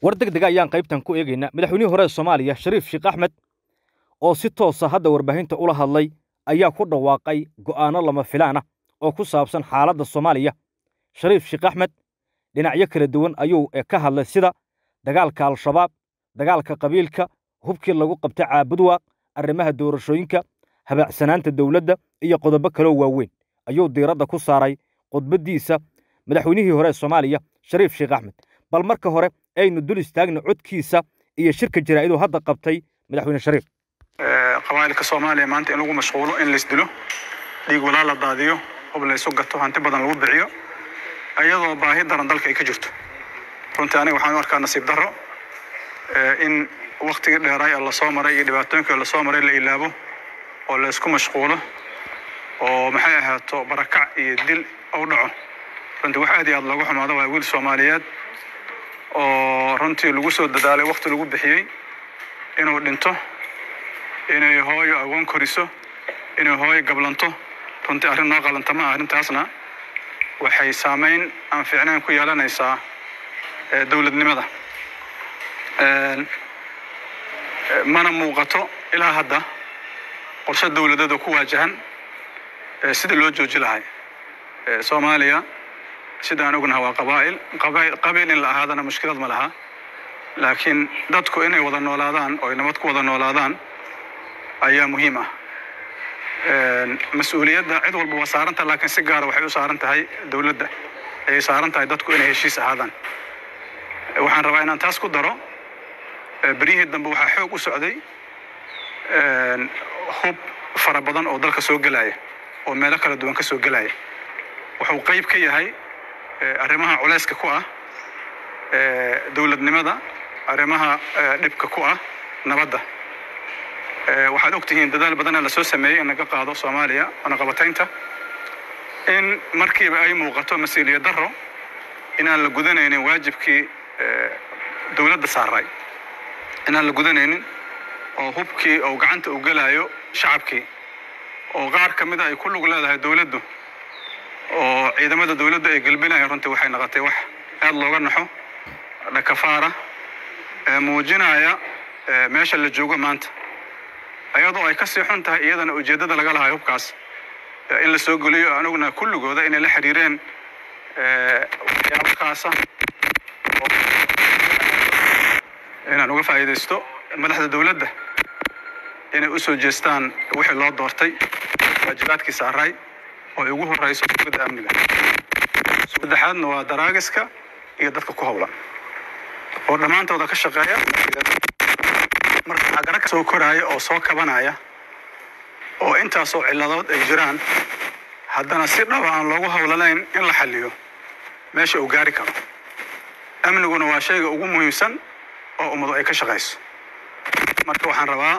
war deg dega ayaan qaybtan ku eegaynaa madaxweynihii hore ee soomaaliya shariif sheekh axmed oo si toosa hadda warbaahinta ula hadlay ayaa ku dhawaaqay go'aanno lama filaan ah oo ku saabsan xaaladda soomaaliya shariif sheekh axmed dhinacyo kala duwan ayuu ka hadlay sida dagaalka al-shabaab dagaalka qabiilka hubkii lagu qabtay caabudwaaq arrimaha doorashooyinka habaacsanaanta dowladda iyo qodobo kaloo waaweyn ayuu diiradda ku saaray khudbaddiisa madaxweynihii hore ee soomaaliya shariif sheekh axmed bal marka hore aynu dul istaagna codkiisa iyo shirka jaraa'iduu hadda qabtay madaxweyne shariif qabaa'ilka soomaaliya maanta in lagu mashquulo in laysdilo dhiig walaa la daadiyo hub laysu gato hanti badan lagu bixiyo iyadoo baahi daran dalka ay ka jirto runtii aniga waxaan u arkaa nasiib darro in waktigii dheeraay ee lasoo maray iyo dhibaatooyinkii lasoo maray la ilaabo oo laysku mashquulo oo maxay ahaato barakac iyo dil u dhaco runtii wax aad iyo aad looga xumaado waa wiil soomaaliyeed oo runtii lagu soo dadaalay wakti lagu bixiyey inuu dhinto inay hooyo agoon koriso inay hooyo gablanto runtii arrin noo qalanta ma ah arrintaasna waxay saameyn aan fiicnayn ku yeelanaysaa dowladnimada mana muuqato ilaa hadda qorshe dowladeed oo ku waajahan sida loo jooji lahay soomaaliya sidaan ognaha waa qabaa'il qabiil in la ahaadana mushkilad ma laha laakiin dadku inay wada noolaadaan oo ay nabad ku wada noolaadaan ayaa muhiim ah mas-uuliyadda cid walba waa saaranta laakiin si gaara waxay u saaran tahay dowladda ayay saaran tahay dadku inay heshiis ahaadaan waxaan rabaa inaan taas ku daro beryihii dambe waxaa xoog u socday hub fara badan oo dalka soo gelaya oo meelo kala duwan ka soo gelaya wuxuu qayb ka yahay arrimaha culayska ku ah dowladnimada arrimaha dhibka ku ah nabadda waxaad og tihiin dadaal badanaa lasoo sameeyey in laga qaado soomaaliya wanaqabataynta in markiiba ay muuqato mas-uuliyad darro inaan la gudanaynin waajibkii dowladda saaray inaan la gudanaynin oo hubkii oo gacanta u gelayo shacabkii oo qaar ka mida ay ku lug leedahay dowladdu oo ciidamada dowladdu ay gelbinayaan runtii waxay noqotay wax aad looga naxo dhakafaara muujinaya meesha la joogo maanta ayadoo ay ka sii xun tahay iyadana ujeeddada laga lahay hubkaas in la soo geliyo anuguna kulligooda inay la xiriireen waxyaabakaasa inaan uga faa'iidaysto madaxda dowladda inay u soo jeestaan wixii loo doortay waajibaadkii saaray oo ay ugu horreyso dowladda amniga saddexaadna waa daraagiska iyo dadka ku howlan oo dhammaantooda ka shaqeeya marka waxaa gara soo koraaya oo soo kabanaya oo intaasoo cilladood ay jiraan haddana si dhaba aan loogu howlanayn in la xalliyo meesha uu gaari karo amniguna waa shayga ugu muhiimsan oo ummadu ay ka shaqayso marka waxaan rabaa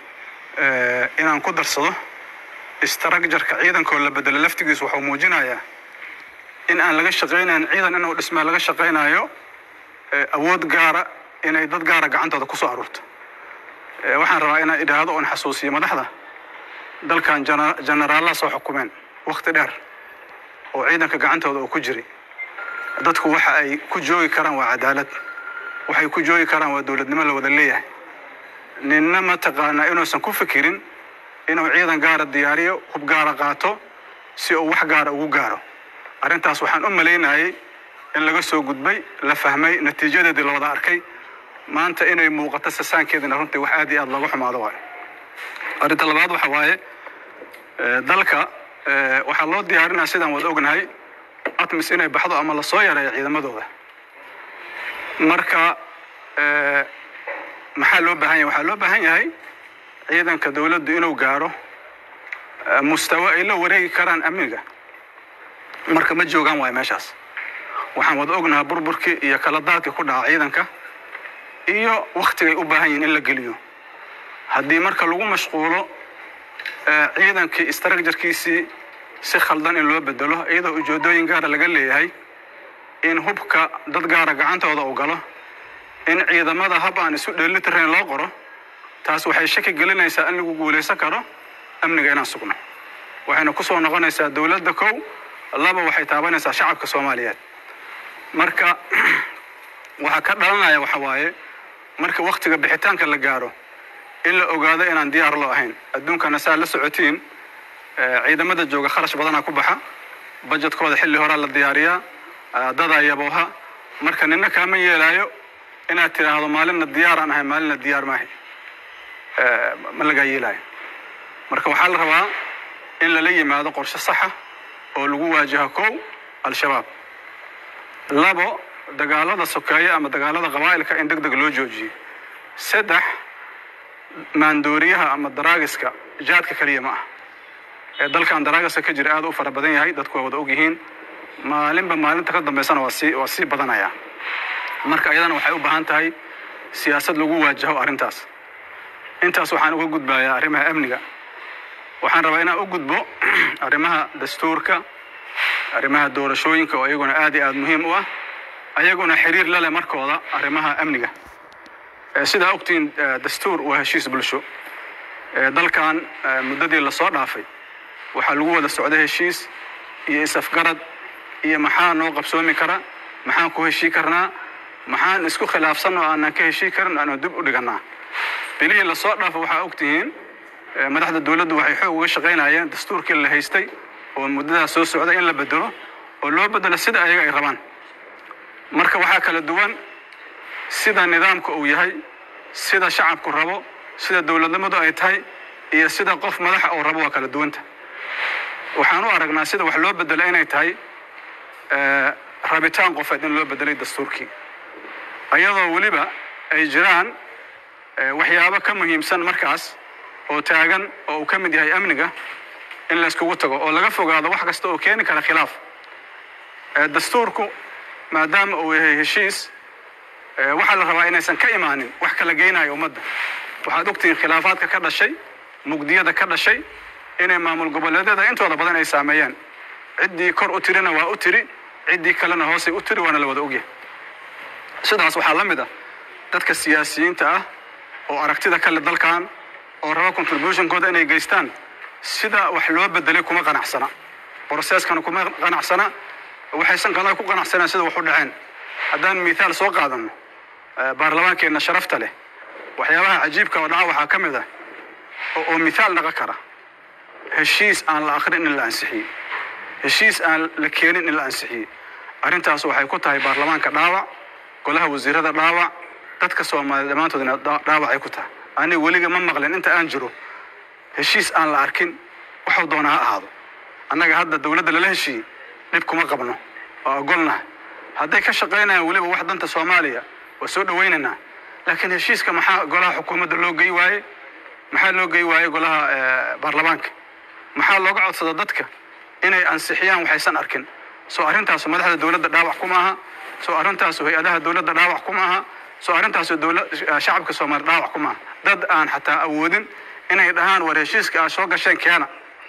inaan ku darsado istarakjarka ciidankoo la bedelo laftigiisu waxuu muujinayaa in aan laga shaqaynayn ciidan inuu dhismaa laga shaqaynayo awood gaara inay dad gaara gacantooda ku soo aruurto waxaan rabaa inaan idhaahdo oon xasuusiyo madaxda dalkan jenaraallaa soo xukumeen wakti dheer oo ciidanka gacantooda oo ku jiray dadku waxa ay ku joogi karaan waa cadaalad waxay ku joogi karaan waa dowladnimo la wada leeyahay ninna mataqaanaa inuusan ku fikirin inuu ciidan gaara diyaariyo hub gaara qaato si uu wax gaara ugu gaaro arrintaas waxaan u malaynayay in laga soo gudbay la fahmay natiijadeedii la wada arkay maanta inay muuqato sasaankeedina runtii wax aad iyo aad looga xumaado waayo arrinta labaad waxa waaye dalka waxaa loo diyaarinaya sidaan wada ognahay atmis inay baxdo ama lasoo yareeyo ciidamadooda marka maxaa loo baahan yahay waxaa loo baahan yahay ciidanka dowladdu inuu gaaro mustawo ay la wareegi karaan amniga marka ma joogaan waayo meeshaas waxaan wada ognahay burburkii iyo kala daadkii ku dhaca ciidanka iyo waktigay u baahan yihiin in la geliyo haddii marka lagu mashquulo ciidankii istarakjarkiisii si khaldan in loo bedelo iyadoo ujeedooyin gaara laga leeyahay in hubka dad gaara gacantooda u galo in ciidamada hab aan isu dheelitirayn loo qoro taas waxay shaki gelinaysaa in lagu guulaysan karo amniga inaan sugno waxayna ku soo noqonaysaa dowladda kow laba waxay taabanaysaa shacabka soomaaliyeed marka waxaa ka dhalanaya waxa waaye marka waktiga bixitaanka la gaaro in la ogaado inaan diyaar loo ahayn adduunkana saa la socotiin ciidamada jooga kharash badanaa ku baxa bajetkooda xilli horaa la diyaariyaa dadaa yabooha marka nina kaama yeelaayo inaad tidhaahdo maalinna diyaar aan ahay maalinna diyaar maahay ma lagaa yeelaayo marka waxaa la rabaa in lala yimaado qorshe saxa oo lagu waajaho kow al-shabaab labo dagaalada sokeeye ama dagaalada qabaa'ilka in deg deg loo joojiyo saddex maandooriyaha ama daraagiska jaadka keliya ma ah ee dalkan daraagiska ka jira aad u fara badan yahay dadku waa wada og yihiin maalinba maalinta ka dambeysana waa sii waa sii badanaya marka ayadana waxay u baahan tahay siyaasad lagu waajaho arrintaas intaas waxaan uga gudbayaa arrimaha amniga waxaan rabaa inaan u gudbo arrimaha dastuurka arrimaha doorashooyinka oo iyaguna aad iyo aad muhiim u ah ayaguna xiriir la leh markooda arrimaha amniga sidaa ogtiin dastuur waa heshiis bulsho dalkan muddadii lasoo dhaafay waxaa lagu wada socda heshiis iyo is-afgarad iyo maxaa noo qabsoomi kara maxaan ku heshii karnaa maxaan isku khilaafsan oo aanan ka heshii karin aanu dib u dhigannaa bilihii lasoo dhaafo waxaa ogtihiin madaxda dowladdu waxay xoog uga shaqaynayeen dastuurkii la haystay oo muddadaas soo socda in la bedelo oo loo bedelo sida ayaga ay rabaan marka waxaa kala duwan sida nidaamka uu yahay sida shacabku rabo sida dowladnimadu ay tahay iyo sida qof madaxa uu rabo waa kala duwanta waxaan u aragnaa sida wax loo bedelo inay tahay rabitaan qofeed in loo bedelay dastuurkii ayadoo weliba ay jiraan waxyaabo ka muhiimsan markaas oo taagan oo uu ka mid yahay amniga in layskugu tago oo laga fogaado wax kasta oo keeni kara khilaaf dastuurku maadaama uu yahay heshiis waxaa la rabaa inaysan ka imaanin wax kala geynayo ummadda waxaad ogtihiin khilaafaadka ka dhashay mugdiyada ka dhashay inay maamul goboleedyada intooda badan ay saameeyaan ciddii kor u tirina waa u tiri ciddii kalena hoosay u tiri waana la wada ogyahay sidaas waxaa la mid ah dadka siyaasiyiinta ah oo aragtida kale dalkan oo raba contributionkooda inay geystaan sida wax loo bedelay kuma qanacsana broceskana kuma qanacsana waxaysan kala ku qanacsanaan sida wax u dhaceen haddaan mithaal soo qaadano baarlamaankeenna sharafta leh waxyaabaha cajiibka oo dhaca waxaa ka mid ah oo mithaal dhaqan kara heshiis aan la akrin in la ansixiyey heshiis aan la keenin in la ansixiyey arrintaas waxay ku tahay baarlamaanka dhaawac golaha wasiirada dhaawac dadka soomaaliya dhammaantoodna dhaawac ay ku tahay aniga weliga ma maqlin inta aan jiro heshiis aan la arkin waxuu doona ha ahaado annaga hadda dowladda lala heshiiyey dhib kuma qabno oo ogolnaha hadday ka shaqaynayaan weliba wax danta soomaaliya waa soo dhawaynaynaa laakiin heshiiska maxaa golaha xukuumadda loo gey waaye maxaa loo gey waaye golaha baarlamaanka maxaa looga codsada dadka inay ansixiyaan waxaysan arkin soo arrintaasu madaxda dowladda dhaawac kuma aha soo arrintaasu hay-adaha dowladda dhaawac kuma aha soo arrintaasu dowla shacabka soomaaliya dhaawac kuma aha dad aan xataa awoodin inay dhahaan war heshiiska aad soo gasheen keena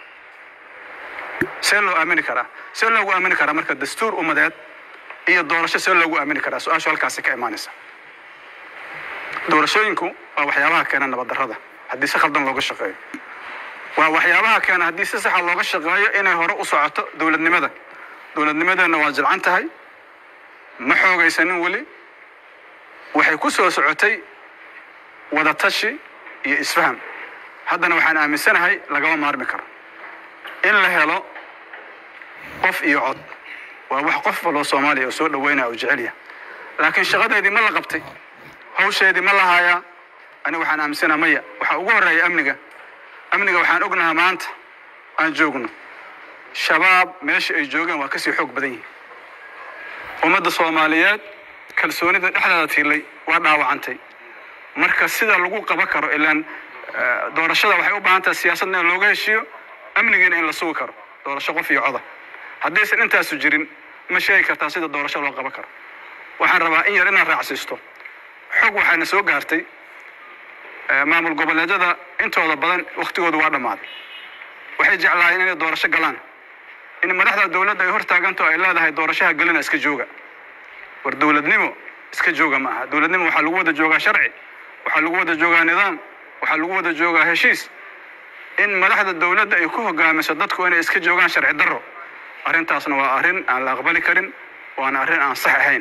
see loo aamini karaa see loogu aamini karaa marka dastuur ummadeed iyo doorasho see loogu aamini karaa su-aashu halkaasi ka imaanaysa doorashooyinku waa waxyaabaha keena nabaddarrada haddii si khaldan looga shaqeeyo waa waxyaabaha keena haddii si saxa looga shaqeeyo inay hore u socoto dowladnimada dowladnimadeenna waa jilcan tahay ma xoogaysanin weli waxay ku soo socotay wadatashi iyo isfaham haddana waxaan aaminsanahay lagama maarmi karo in la helo qof iyo cod waa wax qof waloo soomaaliya oo soo dhaweynaya oo jecelya laakiin shaqadeedii ma la qabtay hawsheedii ma la haayaa aniga waxaan aaminsanaha maya waxaa ugu horreeya amniga amniga waxaan ognahaa maanta aan joogno shabaab meesha ay joogeen waa kasii xoog badan yihin ummadda soomaaliyeed kalsoonida dhexdeeda tiilay waa dhaawacantay marka sida lagu qaban karo ilaan doorashada waxay u baahan tahay siyaasadna in looga heshiiyo amnigiina in la sugi karo doorasho qof iyo coda haddaysan intaasu jirin ma sheegi kartaa sida doorasho loo qaban karo waxaan rabaa in yar inaan raacsiisto xog waxaana soo gaartay maamul goboleedyada intooda badan waktigoodu waa dhammaaday waxay jeclaayeen inay doorasho galaan in madaxda dowladda ay hortaaganto ay leedahay doorashaha gelina iska jooga war dowladnimo iska jooga ma aha dowladnimo waxaa lagu wada joogaa sharci waxaa lagu wada joogaa nidaam waxaa lagu wada joogaa heshiis in madaxda dowladda ay ku hogaamiso dadku inay iska joogaan sharci darro arrintaasna waa arrin aan la aqbali karin waana arrin aan sax ahayn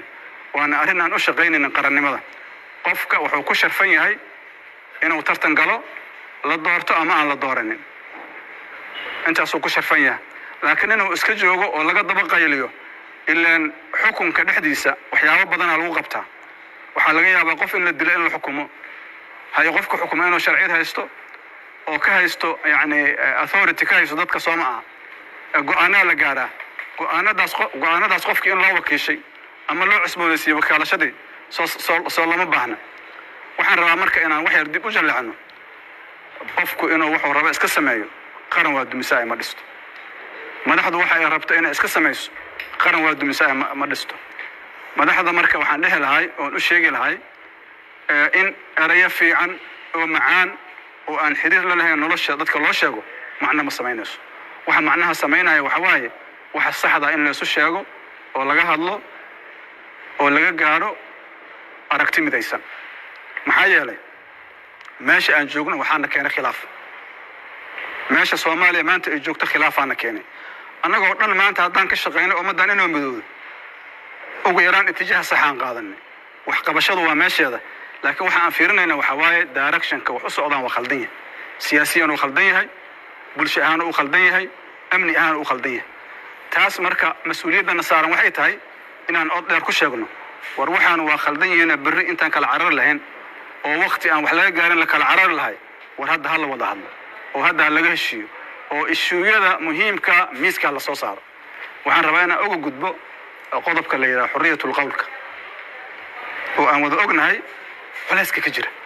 waana arrin aan u shaqaynaynin qarannimada qofka wuxuu ku sharfan yahay inuu tartan galo la doorto ama aan la dooranin intaasuu ku sharfan yahay laakiin inuu iska joogo oo laga daba qayliyo ilaan xukunka dhexdiisa waxyaabo badanaa lagu qabtaa waxaa laga yaabaa qof in la dilo in la xukumo hayo qofka xukuma inuu sharciyad haysto oo ka haysto yacni authority ka haysto dadka sooma ah go-aanaa la gaaraa go-aanadaas go-aanadaas qofkii in loo wakiishay ama loo cusboonaysiiyo wakaalashadii soo soo soo lama baahna waxaan rabaa marka inaan wax yar dib u jallecno qofku inuu wuxuu rabo iska sameeyo qaran waa dumisaa ma dhisto madaxdu waxa ay rabto inay iska samayso qaran waa dumisaa ma dhisto madaxda marka waxaan dhehi lahay oon u sheegi lahay in erayo fiican oo macaan oo aan xiriir la lahayn nolosha dadka loo sheego macno ma samaynayso waxa macnaha samaynaya waxa waaye waxa saxda in laysu sheego oo laga hadlo oo laga gaadho aragti midaysan maxaa yeelay meesha aan joogno waxaana keenay khilaaf meesha soomaaliya maanta ay joogto khilaafaana keenay annagoo dhan maanta haddaan ka shaqayno ummaddan inoo midoodo ugu yaraan itijaah saxaan qaadanay waxqabashadu waa meesheeda laakiin waxa aan fiirinayna waxaa waaye directionka wax u socdaan waa khaldan yahay siyaasiyan uu khaldan yahay bulsho ahaan uu khaldan yahay amni ahaan uu khaldan yahay taas marka mas-uuliyaddana saaran waxay tahay inaan od dheer ku sheegno war waxaan waa khaldan yihiina berri intaan kala carari lahayn oo wakti aan wax laga gaarin la kala carari lahay war hadda ha la wada hadlo oo hadda ha laga heshiiyo oo ishuuyada muhiimka miiska la soo saaro waxaan rabaa inaan uga gudbo qodobka la yidhaha xorriyatul qowlka oo aan wada ognahay culayska ka jira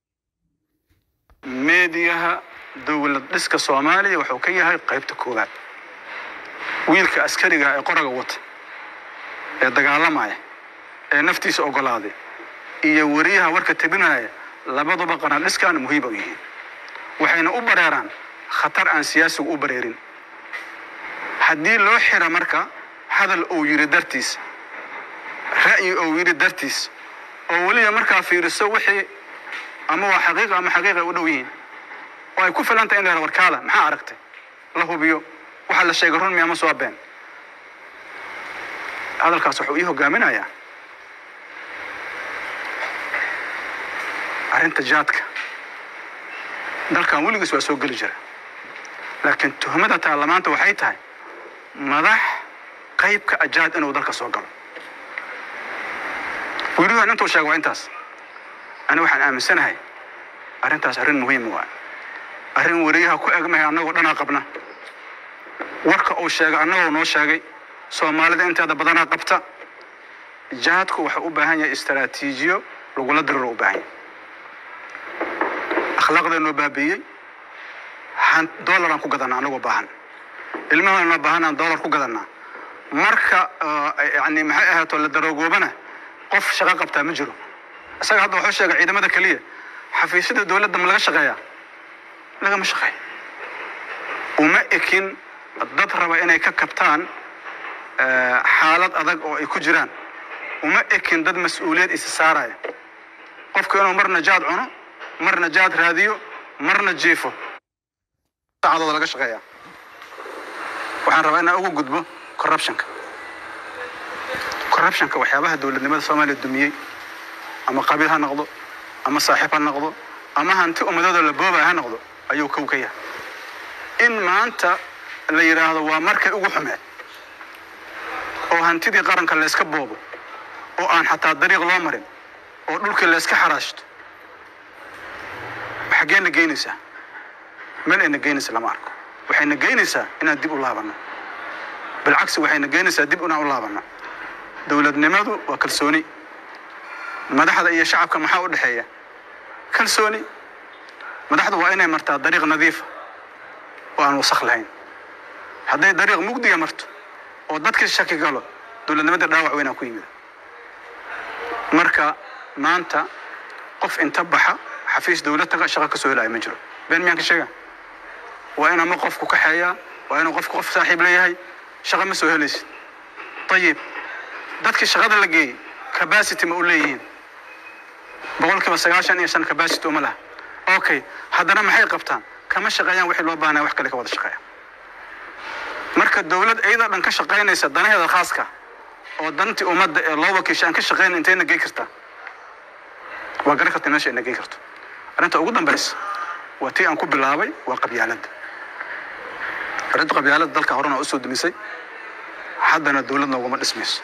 meediyaha dowlad dhiska soomaaliya wuxuu ka yahay qaybta koowaad wiilka askariga ee qoraga wata ee dagaalamaya ee naftiisa ogolaaday iyo wariyaha warka tabinaya labaduba qanaadhiskan muhiim u yihiin waxayna u bareeraan khatar aan siyaasigu u bareerin haddii loo xira marka hadal uu yidhi dartiis ra'yi uu yidhi dartiis oo weliba markaa fiiriso wixii ama waa xaqiiqa ama xaqiiqa u dhow yihiin oo ay ku filan tahay in la yara warkaala maxaa aragtay la hubiyo waxaa la sheegay run miya ma soo been hadalkaas wuxuu ii hogaaminayaa arrinta jaadka dalkan weligiis waa soo geli jira laakiin tuhmada taarlamaanta waxay tahay madax qaybka ajaad inuu dalka soo galo wiiluhan intuu sheega waa intaas ani waxaan aaminsanahay arrintaas arrin muhiima waa arrin wariyaha ku egmahay annagoo dhanaa qabna warka uu sheegay annagoo noo sheegay soomaalida inteeda badanaa qabta jaadku wuxuu u baahan yahay istaraatiijiyo lagula diriro u baahan yahay akhlaaqdeenoo baabiiyey dolaraan ku gadanaa anagoo baahan ilmahoonoo baahanaan dolar ku gadanaa marka yani maxay ahaato la daroogoobana qof shaqo qabtaa ma jiro isaga hadda wuxuu sheegay ciidamada keliya xafiisyada dowladda ma laga shaqeeyaa lagama shaqeeyo uma ekin dad raba inay ka kabtaan xaalad adag oo ay ku jiraan uma ekin dad mas-uuliyad isa saaraya qofku inuu marna jaad cuno marna jaad raadiyo marna jiifo saacadooda laga shaqeeyaa waxaan rabaa inaan ugu gudbo corruptionka corruptionka waxyaabaha dowladnimada soomaaliya dumiyey ama qabiil ha noqdo ama saaxiib ha noqdo ama hanti ummadooda la boobaya ha noqdo ayuu kow ka yahay in maanta la yidhaahdo waa markay ugu xumeed oo hantidii qaranka layska boobo oo aan xataa dariiq loo marin oo dhulkii layska xaraashto xaggeenna geynaysaa meel ayna geynaysa lama arko waxayna geynaysaa inaan dib u laabanno bilcagsi waxayna geynaysaa dib inaan u laabanno dowladnimadu waa kalsooni madaxda iyo shacabka maxaa u dhexeeya kalsooni madaxdu waa inay martaa dariiq nadiifa oo aan wasakh lahayn hadday dariiq mugdiga marto oo dadka shaki galo dowladnimada dhaawac weynaa ku yimid marka maanta qof inta baxa xafiis dowlad taga shaqo ka soo helaya ma jiro been miyaan ka sheega waa in ama qofku kaxeeyaa waa inuu qofku qof saaxiib leeyahay shaqo ma soo helaysid ayib dadkii shaqada la geeyey capacity ma u leeyihiin boqolkiiba sagaashan iyo shan capacity uma laha okay haddana maxay qabtaan kama shaqeeyaan wixii loo baahnaya wax kale ka wada shaqeeya marka dowlad iyada dhan ka shaqaynaysa danaheeda khaaska oo dantii ummadda ee loo wakiisha aan ka shaqeyna intayna gey kartaa waa garan karta meesha ina gey karto arrinta ugu dambaysa waa tii aan ku bilaabay waa qabyaaladda arrinta qabyaaladda dalka horena usoo dumisay haddana dowlad nooguma dhismayso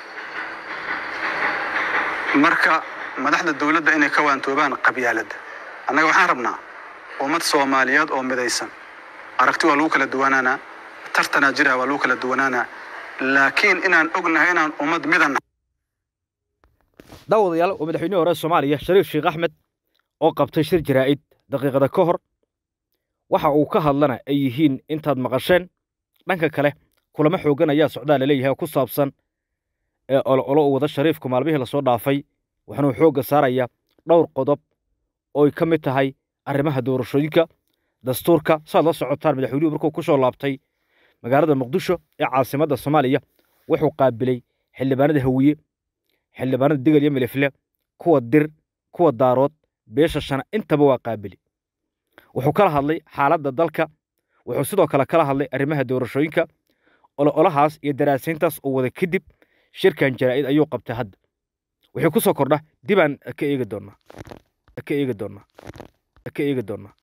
marka madaxda dowladda inay ka waantoobaan qabyaaladda annaga waxaan rabnaa ummad soomaaliyeed oo midaysan aragti waa lagu kala duwanaanaa tartanaa jira waa lagu kala duwanaanaa laakiin inaan ognahay inaan ummad midana daawadayaal waa madaxweynihii hore soomaaliya shariif sheekh axmed oo qabtay shir jaraa'id daqiiqada ka hor waxa uu ka hadlana ay yihiin intaad maqasheen dhanka kale kulamo xooggan ayaa socdaa laleeyahay oo ku saabsan ee olo olo u wada shariifku maalmihii lasoo dhaafay waxaanuu xoogga saarayaa dhowr qodob ooy ka mid tahay arrimaha doorashooyinka dastuurka saaad la socotaan madaxweynuhu markuu ku soo laabtay magaalada muqdisho ee caasimadda soomaaliya wuxuu qaabilay xildhibaanada hawiye xildhibaanada degel iyo milifle kuwa dir kuwa daarood beesha shana intaba waa qaabili wuxuu kala hadlay xaaladda dalka wuxuu sidoo kale kala hadlay arrimaha doorashooyinka oloolahaas iyo daraasayntaas uu wada kadib shirkan jaraa'id ayuu qabtay hadda wixii ku soo kordha dibaan ka eegi doonnaa ka eegi doonnaa ka eegi doonnaa